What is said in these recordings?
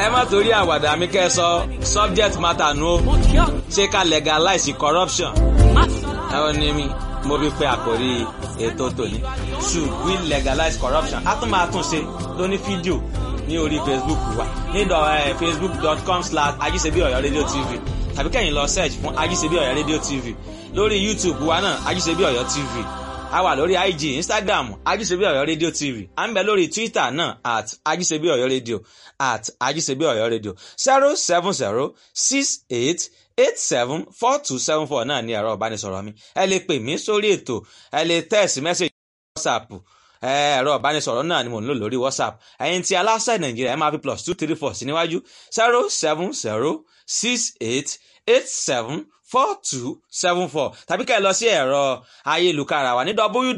ẹ má torí àwàdà mi kẹ́ ẹ sọ subject matter nu o ṣé ká legalize corruption ẹ ò ní mi mo fi pe àkórí ètò tòní should we legalize corruption a tún máa tún ṣe lóní fídíò ní orí facebook wa ní facebook.com slash ajíṣebí ọ̀yọ́ rédíò tv tàbí kẹ́yìn lọ search fún ajíṣebí ọ̀yọ́ rédíò tv lórí youtube wa náà ajíṣebí ọ̀yọ́ tv a wà lórí ig instagram ajíṣebí ọ̀yọ́ rédíò tv à ń bẹ lórí twitter náà at ajíṣebí ọ̀yọ́ rédíò at ajíṣebí ọ̀yọ́ rédíò zero seven zero six eight eight seven four two seven four náà ní ẹ̀rọ ìbánisọ̀rọ̀ mi ẹ lè pè mí sórí ètò ẹ lè text message whatsapp ẹ̀rọ ìbánisọ̀rọ̀ náà ni mò ń lò lórí whatsapp ẹ̀yin tí aláṣẹ nàìjíríà ẹ máa fi plus two three four sí níwájú zero seven zero six eight eight seven four two seven four tàbí ká ẹ lọ sí ẹ̀rọ ayélujára wa ní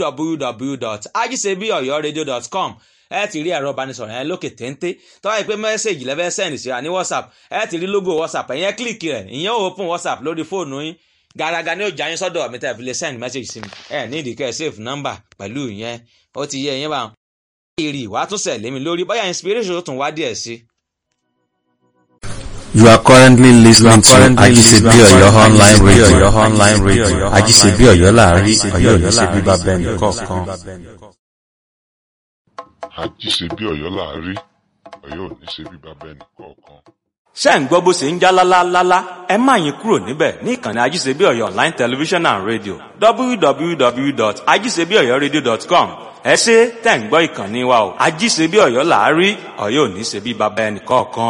www.ajisebiyoyoradio.com ẹ ti rí ẹ̀rọ ìbánisọ̀rọ̀ yẹn lókè téńté tó wáyé pé mẹ́sẹ̀gì lẹ́fẹ́ sẹ́ndì síra ní whatsapp ẹ ti rí logo whatsapp ẹ̀yẹn kílìkì rẹ̀ ìyẹn ò open whatsapp lórí fóònù yín gàràgà ni ó jà yín sọ́dọ̀ mi tẹ́ fi lè send message sí mi ẹ ní ìdíkẹ́ save number pẹ̀lú ìyẹn ó ti yẹ ìyẹn bá wọn. èrè ìwà tún sẹ̀ lémi lórí bóyá inspiration tún wá díẹ̀ sí. You are currently listening to Ajisebi Oyo online radio. online radio. Ajisebi Oyo láàrin Oyo ní ṣe bíbá bẹ́ẹ̀ni kọ̀ọ̀kan. àjíṣebí ọ̀yọ́ láàrí ọ̀yọ́ ò ní ṣe bí bàbá ẹnì kọ̀ọ̀kan. ṣé ń gbọ́ bó ṣe ń já lálálálá ẹ má yín kúrò níbẹ̀ ní ìkànnì ajíṣebí ọ̀yọ́ online television and radio www.ajíṣebíọ̀yọ́radio.com ẹ ṣe tẹ̀ ń gbọ́ ìkànnì wa o ajíṣebí ọ̀yọ́ làárí ọ̀yọ́ ò ní ṣe bí bàbá ẹnì kọ̀ọ̀kan.